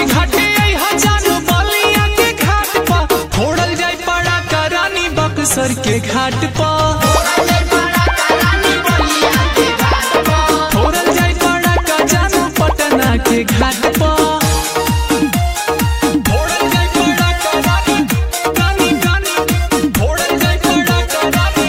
घाटे अइहा जानू बलिया के घाट पा फोड़ल जाई पड़ा करानी बक्सर के घाट पा फोड़ल जाई पड़ा का जानू पटना के घाट पा फोड़ल जाई पड़ा करानी कानी कानी फोड़ल जाई पड़ा करानी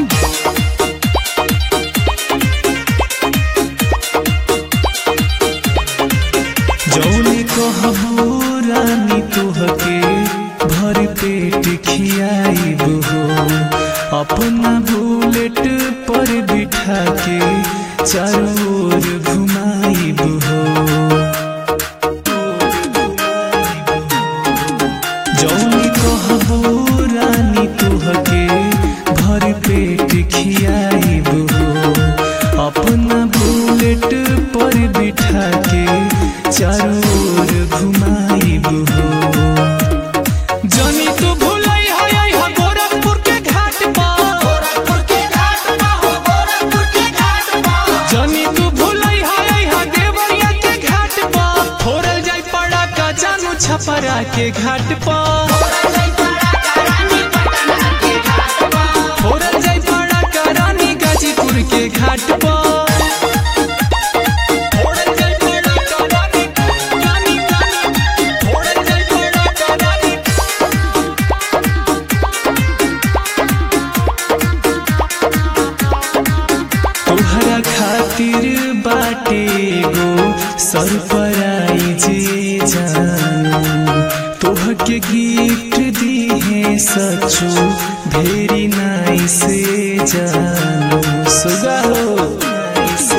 जौने कहबो रानी तोहके भर पेट खियाइब हो अपना बुलेट पर बिठा के चारों ओर घुमाइब हो जौने कहबो रानी तोहके भर पेट खियाइब हो अपना बुलेट पर बिठा के चारों ओर घुमाइब हो जनी तू भूलई है है गोरखपुर के घाट पर जनी तू भूलई है है देवरिया के घाट पर फोड़ल जाई पड़ा का जानू छपरा के घाट पर फोड़ल जाई पड़ा का रानी गाजीपुर के घाट पर फोड़ल जाई पड़ा का रानी कानी कानी फोड़ल जाई पड़ा का रानी तोहरा खातिर बाटे गो सरप्राइज जानू तोहके गिफ्ट दिहे सचो भेरी नाइस जानू सुगा हो से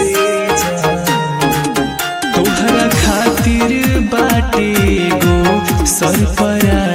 जानू तोहरा खातिर बाटे गो सरप्राइज